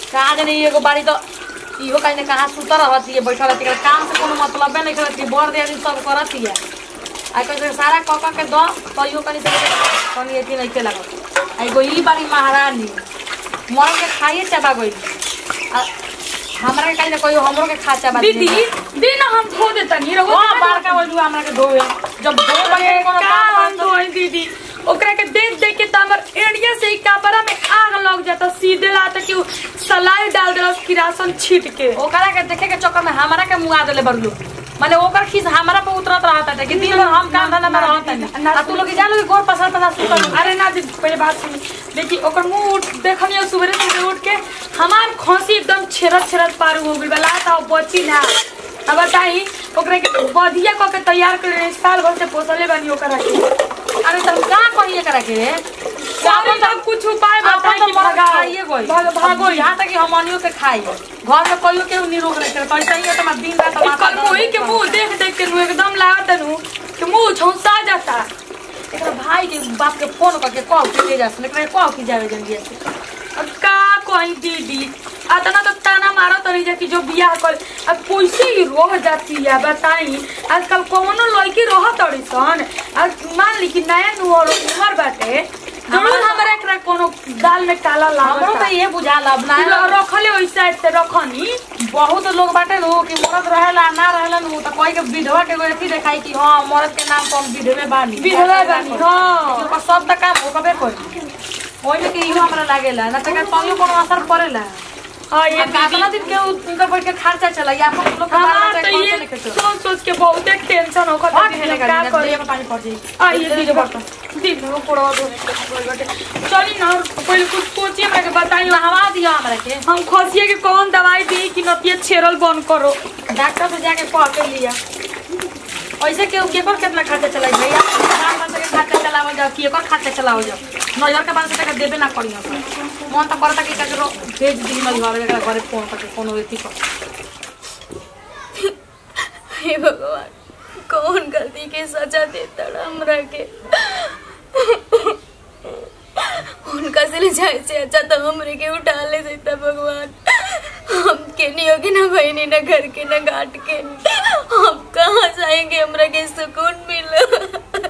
कहाँ जाने एगो बाड़ी तो इहो कहीं ना कहाँ सुतर रहती है बैठल रहती है काम से कोनो मतलब नहीं करती है बर दियादी सब करती है आ कहीं सारा कऽ कऽ के दो तो इहो कहीं से कहीं अथी नहीं के लगत आ एगो ई बाड़ी महारानी मर के खाइए चबा गई आ हमरा के कहीं ना कोई हमरो के खा चबा दीदी दी ना हम धो देता नहीं रहो हां बड़का बोलू हमरा के धोए जब धो बने कोनो का काम हम धोई दीदी ओकरा के देख देख के त हमर एड़िया से ही कपड़ा में आग लग जाता सीधे लाता कि उ सलाई डाल देला किरासन छीट के ओकरा के देखे के चक्कर में हमरा के मुआ देले बरलू माने ओकर खीस हमरा पे उतरत रहता था कि दिन भर हम काम धंधा में रहता नहीं आ तू लोग जानो कि गोर पसर पसर सुतल अरे ना दीदी पहले बात सुनी देखी ओकर मुंह उठ देखनी सुबह से उठ के हमार खांसी एकदम छेरत छेरत पार हो गइल बला था बची ना अब बताई ओकरा के बधिया क के तैयार कर साल भर से पोसले बानी ओकरा के अरे तुम का कहिए करा के सावन तक कुछ उपाय बताई कि भगा भगाओ खाइए गई भाग भागो यहाँ तक कि हम अनियो के खाई घर में कोई के निरोग नहीं करे पैसा ही है तो दिन रात ई माथा कल मोही के मुंह देख देख के नु एकदम लागत नु कि मुंह झौंसा जाता एकरा भाई के बाप के फोन करके कह के ले जा सुन एकरा कह के जावे जल्दी से अब का कहीं दीदी अतना तो ताना मारो तरी जा कि जो बियाह कर अब कैसे ही रह जाती है बताई आजकल कौनो लड़की रह तड़ी सन आज मान ली कि नया नुहर उमर बाटे जरूर हमारा एकरा कोनो दाल में काला हमरो लागत तो ये बुझाला अब ना रखले ओइ साइड से रखनी बहुत लोग बाटे नु कि मरद रहेला ना रहेला नु तो कोई के विधवा के कोई अथी देखाई कि हां मरद के नाम पर हम विधवे बानी विधवा बानी, हाँ। ओकर सब त काम होकबे करी ओइ में कि इहो हमरा लागेला ना त का कहियो कोनो असर पड़ेला हाँ ये ये दीदी कातना दिन के उनका बैठ के खर्चा चला या हम लोग के हमार बारे तो में ये कौन से सोच सोच के बहुत टेंशन होकर और दीदी खेले का का करी में पानी पड़ जाई आ ये दीदी बता दीदी वो पोड़वा धोने के लिए बाटे चली ना पहले कुछ सोचिए हमरा के बताइए नहवा दिया हमरा के हम खसिए के कौन दवाई दी कि नतिया छेरल बंद करो डॉक्टर से जाके कह के लिया ऐसे के केकर कितना खर्चा चलाई भैया बाल बच्चा के खर्चा चलावल जाओ कि एकर खर्चा चलावल जाओ नजर के बाल से टका देबे ना करी हम मन तो करता कि ककरो भेज दी नजर एकरा घरे फोन करके कोनो व्यक्ति को हे भगवान कौन गलती के सजा देता हमरा के उनका से ले जाए से अच्छा तो हमरे के उठा ले देता भगवान हम के नहीं होगी ना बहनी ना घर के ना घाट के हम कहाँ जाएंगे हमरा के सुकून मिला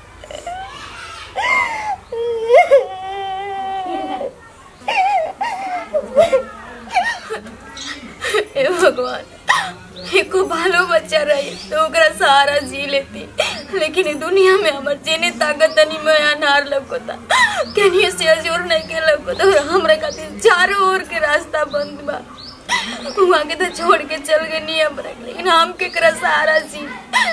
हे भगवान एको भालो बच्चा रही तो ओकरा सहारा जी लेती लेकिन ई दुनिया में हमर जेने ताकत तनी में अनार लौकता केनियो से अजोर नहीं के लौकता और हमरा खातिर चारों ओर के रास्ता बंद बा वहाँ के तो छोड़ के चल गए नहीं हमरा के, लेकिन हम केकरा सहारा जी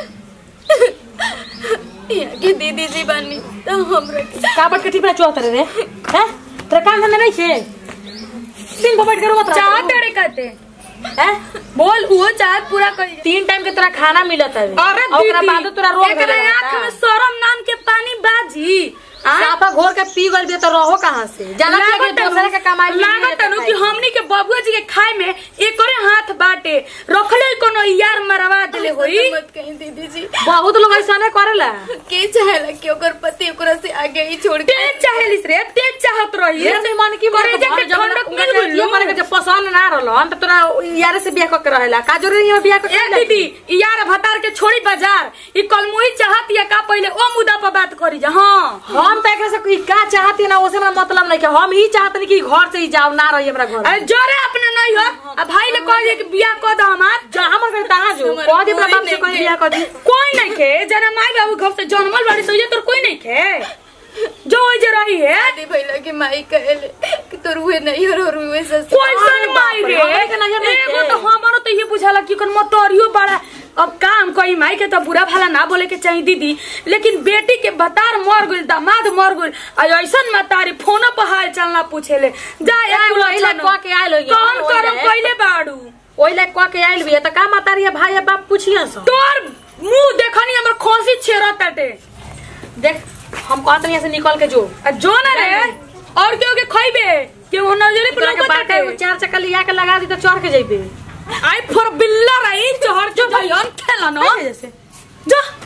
यहाँ के दीदी जी बानी तो हमरा के का बट के टिपरा चोत रे हैं तेरा काम धंधा नहीं छे दिन भर बैठ के रोवत रह चाह टड़े कहते हैं बोल वो चाह पूरा कर तीन टाइम के तोरा खाना मिलत है अरे ओकरा दीदी बाद तोरा रोग एकरा धरे आँख में शरम नाम के पानी बाजी आ? साफा घोर के पी गल बिया तो रहो कहां से जाना चाहिए कि दूसरे के कमाई में लागत नु कि हमनी के बबुआ जी के खाए में एकरे हाथ बाटे रखले कोनो यार मरवा देले होई मत कहीं दीदी जी बहुत लोग ऐसा नहीं करेला के चाहेला कि ओकर पति ओकरा से आगे ही छोड़ के तेज चाहेलिस रे तेज चाहत रही ये नहीं मन की करे जाके ठंडक मिल गइल ये मन के जब पसंद ना रहलन त तोरा यार से बियाह क के रहेला का जरूरी है बियाह क ए दीदी ई यार भतार के छोड़ी बाजार ई कलमुही चाहत या का पहले ओ मुद्दा पर बात करी जा हां हम त एकरा से कोई का चाहती ना ओसे हमरा मतलब नहीं के हम ही चाहतनी कि घर से ही जाओ ना रही हमरा घर अरे जोरे अपने नहीं हो आ भाई ले कह दे कि बियाह क द हमार जा हमर घर कहां जो कह दे अपना बाप से कह बियाह कर दी कोई नहीं खे जना माई बाबू घर से जन्मल बाड़ी सो ये तोर कोई नहीं खे जो ओइ जे रही है शादी भइला के माई कहले कि तोर हुए नहीं और और हुए सस कोई सन माई रे हमरे के नजर नहीं एगो थे। तो हमारो तो ये बुझाला कि कन मोटरियो बड़ा अब काम कोई माई के तो बुरा भला ना बोले के चाहिए दीदी लेकिन बेटी के बतार मर गइल दामाद मर गइल आ ऐसन मतारी फोन पर हाल चाल ना पूछेले जा एक ओइ ला कह के आइल होइए। कौन ओइ करम ला। कइले बाड़ू ओइ ला कह के आइल बिया त का मातारी है भाई या बाप पूछिया सो तोर मुंह देखनी हमर खोसी छेरताटे देख हम कहत नहीं से निकल के जो आ जो ना रे और केहू के खइबे केहू नजरे पर तोरा के बाटे लगताटे एगो चार चक्का लिया के लगा दी तो चढ़ के जइबे आई फॉर बिल्ला रही चहर जो भैया खेला ना जैसे जा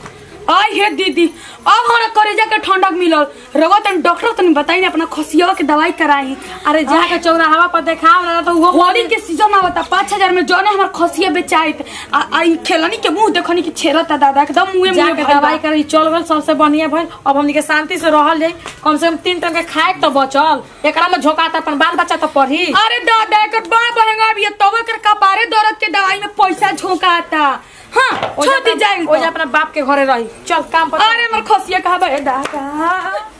आई हे दीदी अब हमरा करेजा के ठंडक मिलल रगो तन डॉक्टर तनी बताई ना अपना खसिया के दवाई कराई अरे जाके चौराहा पर देखाओ ना तो वो होली के सीजन आवता पाँच हजार में जौने हमार खसिया बेचाइत आ आ ई खेलनी के मुंह देखनी कि छेरता दादा एकदम मुंह जाके मुंह दवाई करी चल गल सबसे बढ़िया भइल अब हमनी के शांति से रहल जाई कम से कम तीन टन के खाए तो बचल एकरा में झोकाता अपन बाल बच्चा तो पढ़ी अरे दादा एकर बड़ा महंगा भी है तब एकर कपारे दर्द के दवाई में पैसा झोंकाता हाँ छोड़ दी जाए ओ अपना बाप के घरे रही चल काम पर अरे हमर खसिया कहा बे दादा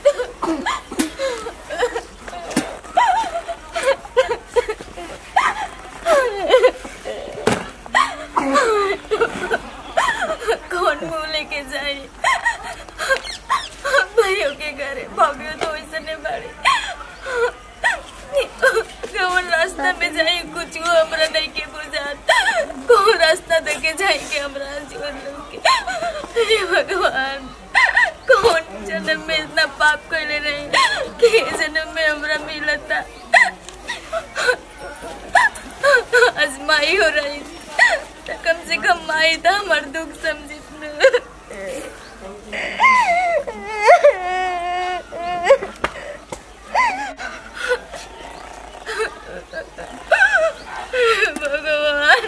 कौन मुंह लेके जाए भाइयों के घरे भाभी तो वैसे नहीं बाड़ी कौन रास्ता में जाए कुछ हमरा नहीं के बुझात कौन रास्ता देके जाए के हमरा जीवन के हे भगवान कौन जन्म में इतना पाप कैले रहे कि ए जन्म में हमरा मिलता आजमाई हो रही त कम से कम माई था हमार दुख समझित भगवान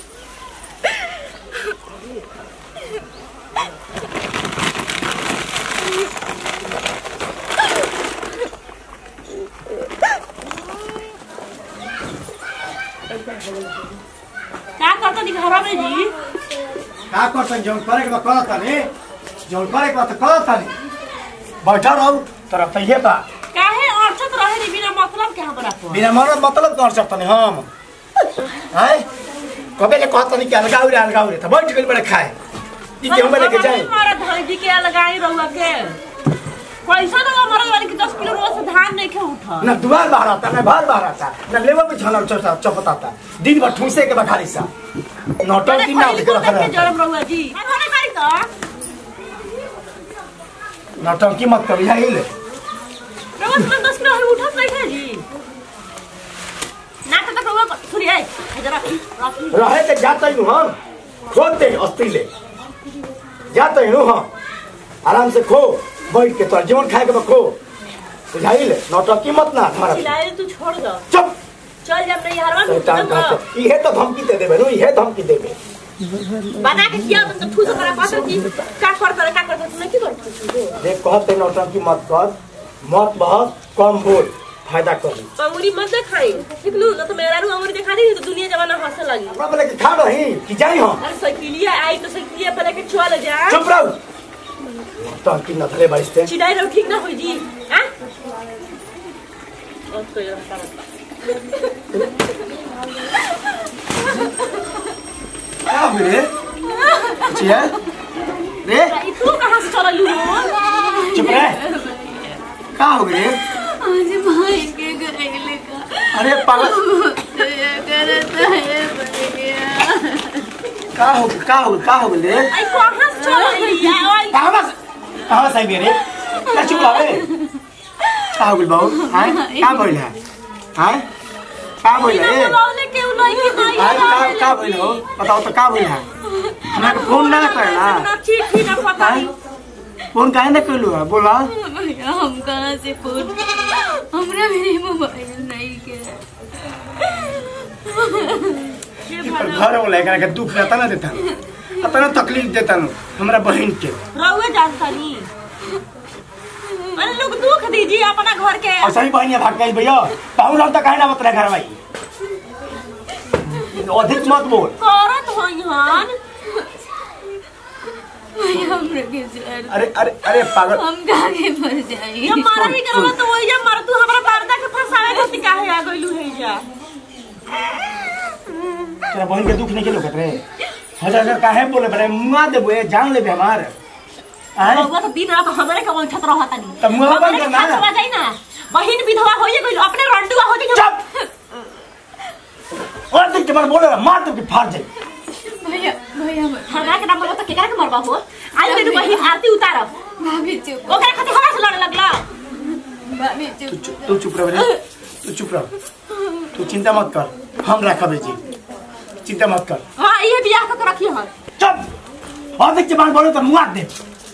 का करता दी घर में जी का करतन जौन करे के बा करत तानी जौन करे के बा त करत तानी बैठा रहू तोरा तइहे बा काहे अड़चत रहे नी बिना मतलब के हमरा पर बिना मरद मतलब कर सकतनी हम हैं कबे ले कहत तानी कि अलगाऊ रे अलगाऊ रे त बैठ गेल बड़े खाए ई के हम लेके जाए हमारा धरजी के लगाई रहुआ के पैसा ना हमारा वाली के 10 किलो रोज से धान नहीं के उठा ना दुआर बाहर आता ना बाहर बाहर आता ना लेवल में छलल चौसा चपताता दिन भर ठूसे के बखारी सा नौटंकी दिन ना के रख रहा जरम रहुआ जी अरे मारी तो नौटंकी मत कर यहाँ ले रहुआ तुम 10 किलो उठत नहीं है जी ना तो रहुआ सुनी आई जरा रखी रहे के जाता ही हम खोदते अस्ती ले जाता ही हम आराम से खो बैठ के तोर जीवन खाए के बा खो बुझाई ले नौटंकी मत ना हमारा चिल्लाए तू छोड़ दो चुप चल जब नहीं हरवा शैतान का तो इहे तो धमकी दे देबे नु इहे धमकी देबे बना के किया तो ठूस करा पास की का कर करे का कर तुम की कर देख कहते नौटंकी मत कर मत बहुत कम बोल फायदा कर अंगूरी मत दिखाई निकलू ना तो मेरा रू अंगूरी दिखा दी तो दुनिया जमाना हंसे लगी हमरा बोले कि खा रही कि जाई हम अरे साइकिलिया आई तो साइकिलिया पहले के चल जा चुप रहो नौटंकी न धले बाइसते चिड़ाई रहो ठीक ना हो जी हां और कोई रास्ता बता क्या हो रे चिया रे ई तू कहां से चल लू चुप रह का हो रे आज भाई के घरे का अरे पागल दया करता है भैया का हो का हो का हो रे आई कहां से चल लिया आई कहाँ बस कहाँ सही मेरे क्या चुप रहा रे का हो गइल बाबू हाय का बोल है हाय का बोल है ए बोलौले के उ लई के हाय का का बोल हो बताओ तो का बोल है हमरा के फोन ना करना ना चिट्ठी ना पता हाय फोन काहे ना करलू है बोला भैया हम कहाँ से फोन हमरा मेरे मोबाइल नहीं के पर घर वाला एकरा के दुख रहता ना देता अतना तकलीफ देता नु हमरा बहन के रहुए जानता नहीं अरे लोग दुख दीजिए अपना घर के और सही बहनिया भाग गई भैया पाहुन हम तो काहे ना बतरा घर भाई अधिक मत बोल करत हो यहाँ भैया हमरा के जर अरे अरे अरे पागल हम कहाँ के मर जाएंगे जब मारा ही करवा तो वही जब मार तू हमरा पर्दा के फंसावे खातिर काहे आ गइलू है जा तेरा बहन के दुख नहीं के लोकत रे हजार हजार काहे बोले बड़े मुआ देबो ए जान लेबे हमार आय रहुआ तो दिन रात हमरे के उलझत रहता नहीं तब मुंह बंद करना ना। चला जाई ना बहिन विधवा होइए गइल अपने रंडुआ हो जाई चुप और तू के बार बोले मार तू के फाड़ जाए भैया भैया मत हमरा के नाम बोलो तो केकरा के मरबा हो आई मेरी बहिन आरती उतारब भाभी चुप ओकरा खातिर हमरा से लड़े लगला भाभी तू चुप चुप तू चुप रह रे तू चुप रह तू चिंता मत कर हम रखब जी चिंता मत कर हां ये बियाह के रखी हन चुप और देख जबान बोले तो मुआ दे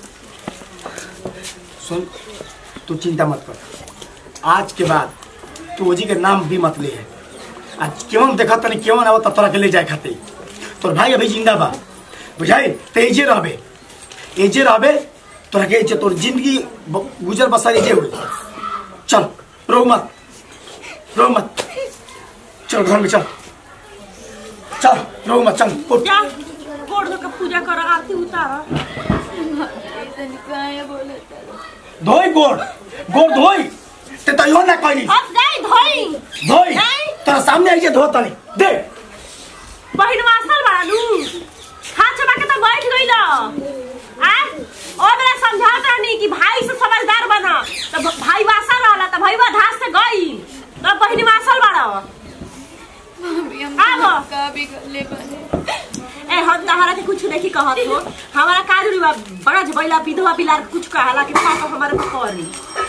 सुन तू चिंता मत कर आज के बाद तू ओजी के नाम भी मत ले है आज केवन देखा तनी केवन आवत तोरा के ले जाए खाते तोर भाई अभी जिंदा बा बुझाई ते एजे रहबे एजे रहबे तोरा के एजे तोर जिंदगी ब- गुजर बसर एजे हो चल रो मत रो मत चल घर में चल चल रो मत चल उठ जा गोड़ धो के पूजा कर आरती उतार ऐसे काहे बोलत धोई गोड़ गोड़ धोई ते तो यो ना कहली अब दे धोई धोई नहीं। तेरा सामने आइए धो तनी दे बहिन मास्टर बानू हाथ चबा के तो बैठ गई लो आ ओ मेरा समझात रहनी कि भाई से समझदार बना तो भ- भाई वासा रहला तो भाई धास से गई तो बहिन मासल बाड़ा भाभी हम आबो। का भी कर ले बने ए हम तहरा के कुछ नहीं कहत हो हमारा का जरूरी बा बड़ा बैला विधवा बिलार के कुछ कहला कि पापा हमारे को करी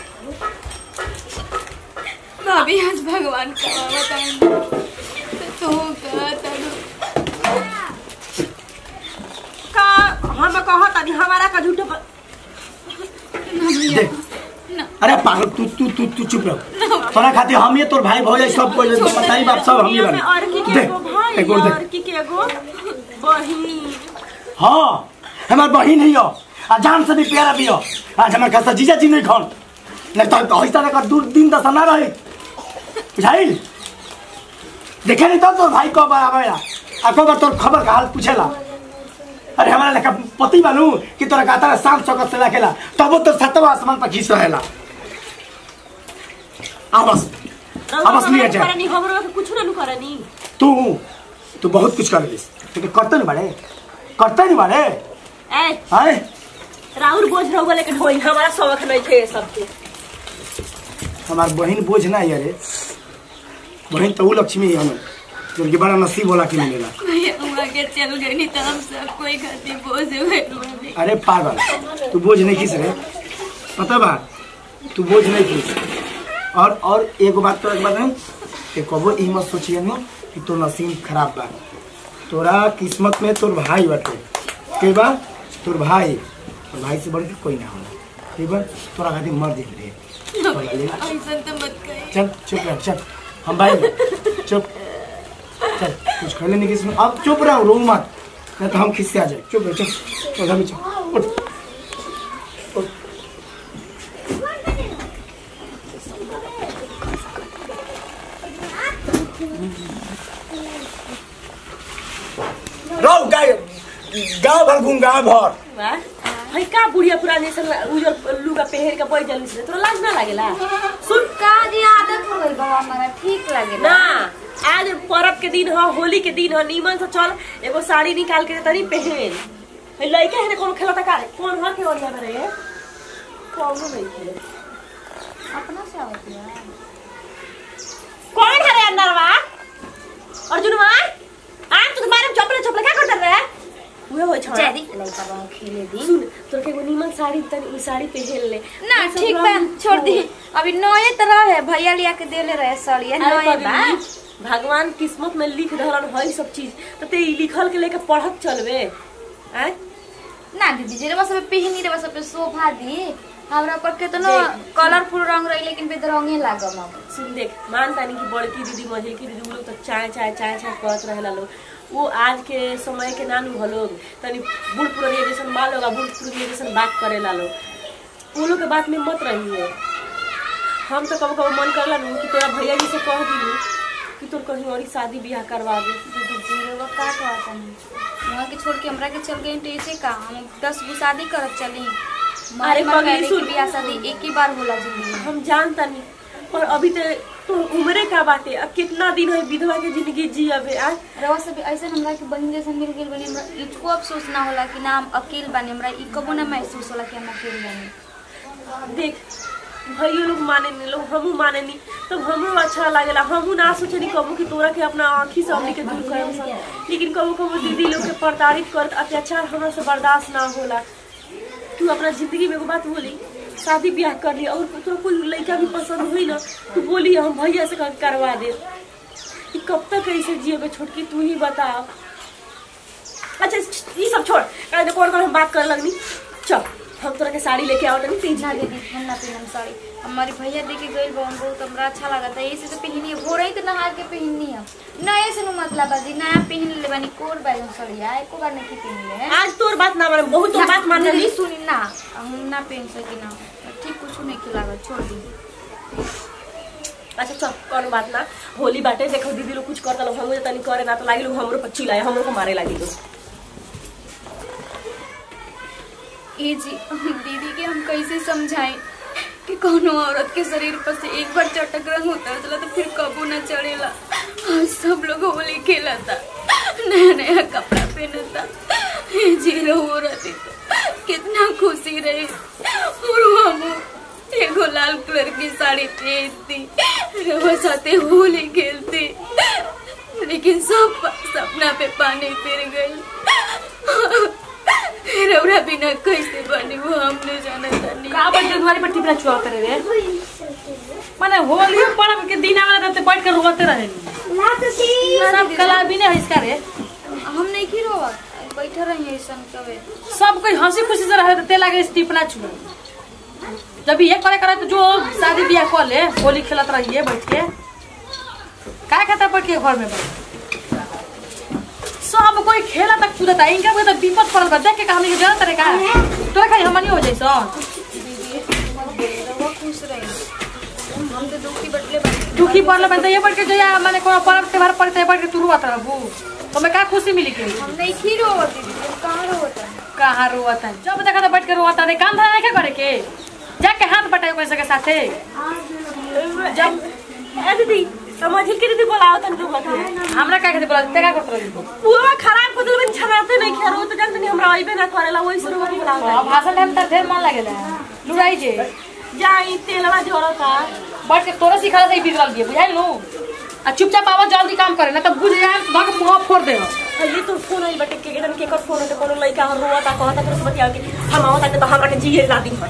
भाभी आज भगवान का बताएं तो का तनु का हम कहत अभी हमारा का झूठ ब- दे अरे पागल तू तू तू तू चुप रहो तोरा खातिर हम ये तोर भाई भौजाई सब कोई बताई बाप सब हम ही दुनिया में और की बने के एगो भाई दे एक और और दे की के एगो बहिन हाँ हमार बहिन ही हो आ जान से भी प्यारा भी हो आज हमार खासा जीजा जी नहीं खन नहीं तो ऐसा ना कर दूर दिन दशा ना रही बुझाइल देखे नहीं तो तोर भाई कब आवेला आ कब तोर खबर का हाल पूछेला अरे हमारा लेखा पति बनू कि तोरा कहता है शाम चौकत से रखेला तब वो तो सतवा आसमान पर खींच रहेला आवास आवास नहीं जाए करनी हमरो के कुछ ना करनी तू तू बहुत कुछ कर लिस लेकिन करते नहीं बड़े करते नहीं बड़े ए आए राहुल बोझ रहुआ लेकिन होई हमारा शौक नहीं थे ये सब के हमार बहन बोझ ना है रे बहन तो वो लक्ष्मी है हमें जो कि बड़ा नसीब होला कि मिलेला भैया हम आगे चल गए नहीं तो हम सब कोई खातिर बोझ हुए भाभी अरे पागल तू बोझ नहीं खींच रहे पता बा तू बोझ नहीं खींच और और एगो बात तो एक बात है कि कबो ई मत सोचिए नो कि तोर नसीब खराब बा तोरा किस्मत में तोर भाई बाटे के बा तोर भाई तोर भाई से बढ़ के कोई ना होला ठीक बा तोरा खातिर मर दे रे ऐसा तो मत कहिए चल चुप रह चल हम भाई चुप चल कुछ खेले नहीं किसी अब चुप रहो रो मत नहीं तो हम खिस्से आ जाए चुप रह चल चल अभी चल उठ उठ। रहो गाय गाँव भर घूम गाँव भर वाह भाई का बुढ़िया पुरानी से उजर लुगा पहन के बैठ जाली से तोरा लाज ना लागेला सुन का जी आदत हो गई बाबा हमारा ठीक लगे ना आज पर्व के दिन ह होली के दिन ह नीमन से चल एगो साड़ी निकाल के तनी पहन है लइके है कौन खेलता का रे? कौन ह के ओरिया रे कौनो नहीं खेले अपना से आवत है कौन है रे अंदरवा अर्जुनवा आज तू तुम्हारे चपले चपले क्या करता रे उहे हो छोड़ा जदी लइका बाबू खेले दी सुन तोर के एगो नीमन साड़ी तनी ई साड़ी पहन ले ना ई सब ठीक बा रंग- छोड़ दी अभी नए तरह है भैया लिया के देले रहे सड़िया अरे नए बा पगली, भगवान किस्मत में लिख रहलन है सब चीज तो ते ई लिखल के लेके पढ़त चलबे हैं ना दीदी जे बस पहनी रे बस सोफा दी हमरा पर केतनो देख। कलरफुल रंग रही लेकिन बेदरंगे लागम अब सुन देख मान तानी कि बड़की दीदी मझिलकी दीदी उ लोग तो चाय चाय चाय चाय करत रहेला लोग वो आज के समय के नानू ह लोग तनी बूढ़ पुरनिया जैसन माँ लोग आ बूढ़ पुरनिया जैसन बात करेला लोग वो लोग के बात में मत रहिए हम तो कबो कबो मन करला नु कि तोरा भैया जी से कह दिलू कि तोर कहीं और शादी ब्याह करवा दे दीदी जी वो का कहता नहीं वहाँ के छोड़ के हमरा के चल गई तो ऐसे का हम दस गो शादी करत चली अरे मारे मार पगली, पहले सुन। की बियाह शादी एक ही बार होला जिंदगी में हम जानता नहीं पर अभी तो तो उम्रे का बाटे अब कितना दिन है विधवा के जिंदगी जी अबे आज रवा सब ऐसे हमरा के बहन जैसे मिल गेल बनी हमरा इको अफसोस ना होला कि ना हम अकेले बानी हमरा ई कबो ना महसूस होला कि हम अकेले बानी देख भैया लोग माने नहीं लोग हमू माने नहीं तब हमरो अच्छा लागेला हमू ना सोचनी कबो कि तोरा के अपना आँखी से हमनी के दूर करम सब लेकिन कबो कबो दीदी लोग के प्रताड़ित करत अत्याचार हमरा से बर्दाश्त ना होला तू अपना जिंदगी में एगो बात बोली शादी ब्याह कर ली और तोरा कोई लड़का भी पसंद हुई ना तू बोली हम भैया से कर- करवा दे कि कब तक ऐसे जियोगे छोटकी तू ही बता अच्छा ये सब छोड़ कल कौन कौन हम बात कर लगनी चल हम तोरा के साड़ी लेके आओ तनी तीज ना दीदी हम ना पहनम साड़ी हमारे भैया देखे गई बहन बहुत हमरा अच्छा लगा था ऐसे तो पहननी है हो रही तो नहा के पहननी है नए से नु मतलब है जी नया पहन ले बानी कोर बैगन सड़िया एको बार नहीं पहन ले आज तोर बात ना माने बहुत तोर बात मान जल्दी ली सुनी ना हम ना पहन सकी ना ठीक कुछ नहीं खिलावा छोड़ दी अच्छा चल कौन बात ना होली बाटे देखो दीदी लोग कुछ करता लोग हमरो तनी करे ना तो लागी लोग हमरो पच्ची लाए हमरो को मारे लागी लोग ए जी दीदी के हम कैसे समझाएं कि कोनो औरत के शरीर पर से एक बार चटक रंग उतर चला तो फिर कबू न चढ़ेला आज सब लोग होली खेलता नया नया कपड़ा पहनता ए जी रहो रहती तो कितना खुशी रही और हम एगो लाल कलर की साड़ी पहनती रवा साथे होली खेलती लेकिन सब सपना पे पानी फिर गई रौरा बिना कैसे बनी वो हमने जाना था नहीं का बैठ के तुम्हारी पर टिपना चुआ करे रे माने होली पर्व के दिन आवे तो बैठ के रोते रहे सब कला भी नहीं है इसका रे हम नहीं की रोवा बैठा रही ऐसा कवे सब कोई हंसी खुशी से रहे तो ते लागे टिपना चुआ जब ये करे करे तो जो शादी ब्याह कर ले होली खेलत रहिए बैठ के का खाता बैठ के घर में बैठ सब कोई खेला तक कूदता इनका कोई तो विपद पड़ल बा देख के कहानी के जरूरत रे का तोरा खाली हमनी हो जैसा रवा खुश रही हम तो दुखी बटले बानी दुखी पड़ल बन तो ये बैठ के जया माने कोनो पर्व त्योहार पड़ते बैठ के तू रुआत रहबू तो मैं का खुशी मिली के हम नहीं की रोवा दीदी तुम कहाँ रोता कहाँ रोता जब देखा तो बैठ के रोता रे काम धंधा नहीं करे के जाके हाथ बटाए पैसे के साथे जब ए दीदी समझ के दीदी बोलाओ तनी तू बात हमरा का कहते बोला ते का करत रही पूरा खराब कर दिल छराते नहीं खेरो तो जानते नहीं हमरा आइबे ना करेला वही शुरू में बोलाओ अब भाषण में त ढेर मन लागेला लुड़ाई जे जाई तेलवा जोड़ता बैठ के तोरा सिखा दे बिगड़ल दिए बुझाई लो आ चुपचाप आवा जल्दी काम करे ना तो बुझ जाए धक मुंह फोड़ दे ये तो फोन आई बटे के केडन के कर फोन है तो कोनो लइका हम रोता कहता फिर बतिया के हम आवता तो हमरा के जिए ला दी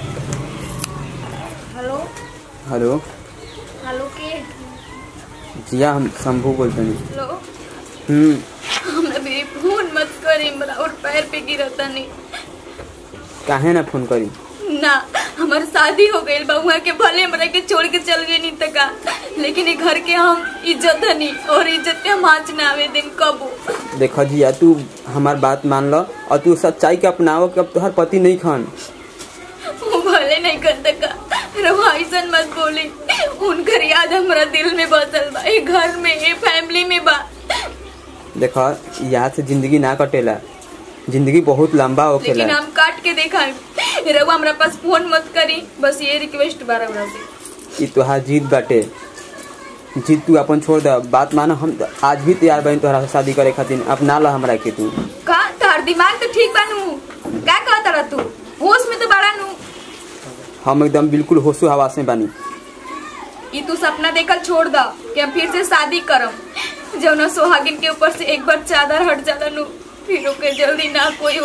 हेलो हेलो हेलो के जिया हम शंभू बोलते हैं हेलो हम्म हमरा मेरी फोन मत करी हमरा और पैर पे गिरता नहीं काहे ना फोन करी ना हमार शादी हो गई बा उहाँ के भले हमरा के छोड़ के चल गए नहीं तका लेकिन ये घर के हम इज्जत हनी और इज्जत पे हम आँच ना आवे दिन कबो देखो जिया तू हमार बात मान लो और तू सच्चाई के अपनाओ कि अब तोहर पति नहीं खान वो भले नहीं कर तका रवा ऐसन मत बोली उनकर याद हमरा दिल में बसल बा ये घर में ये फैमिली में बा देखो यहाँ से जिंदगी ना कटेला जिंदगी बहुत लंबा लेकिन होखेला हम काट के देखा रवा हमरा पास फोन मत करी बस ये रिक्वेस्ट बा रवा से ई तोहार जीत बाटे जीत तू अपन छोड़ दे बात मानो हम त आज भी तैयार बनी तोहरा से शादी करे खातिर अपना ला हमरा के तू का तार दिमाग तो ठीक बा नू का कहता रहा तू होश में तो बड़ा नू हम एकदम बिल्कुल होशो हवास में बानी ये तू सपना देखल छोड़ दा कि हम फिर से शादी करम जौना सोहागिन के ऊपर से एक बार चादर हट जाला नु फिर ओके जल्दी ना कोई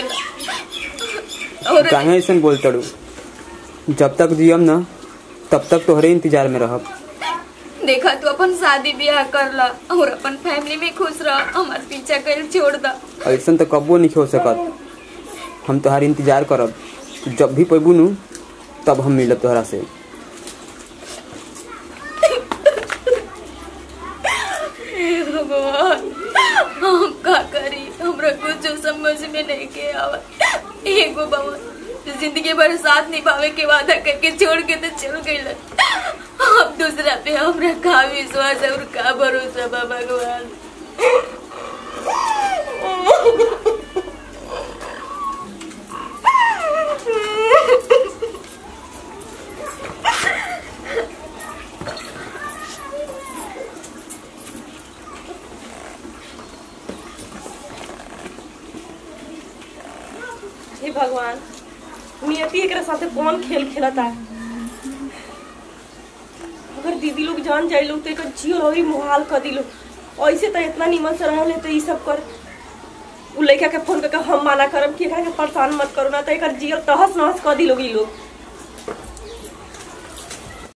बनावेला और काहे ऐसा बोल तड़ू जब तक जियम ना तब तक तोहरे इंतजार में रहब देखा तू अपन शादी ब्याह कर ला और अपन फैमिली में खुश रह हमार पीछा कर छोड़ दा ऐसा तो कबो नहीं हो सकत हम तोहार इंतजार करब जब भी पैबू नु तब हम मिलब तोहरा से हे भगवान हम का करी हमरा कुछ समझ में नहीं के आवत एगो बाबा जिंदगी भर साथ निभावे के वादा करके छोड़ के तो चल गई अब दूसरा पे हमरा का विश्वास और का भरोसा बा भगवान हे भगवान नियति एकरा साथे कौन खेल खेलता अगर दीदी लोग जान जाए लोग तो एकर जियो रही मुहाल कर दिलो ऐसे तो इतना निमन से रहले तो ई सब कर उ लड़का के फोन करके हम माना करब कि एकरा के परेशान मत करो ना तो एकर जियो तहस नहस कर दिलोग ई लोग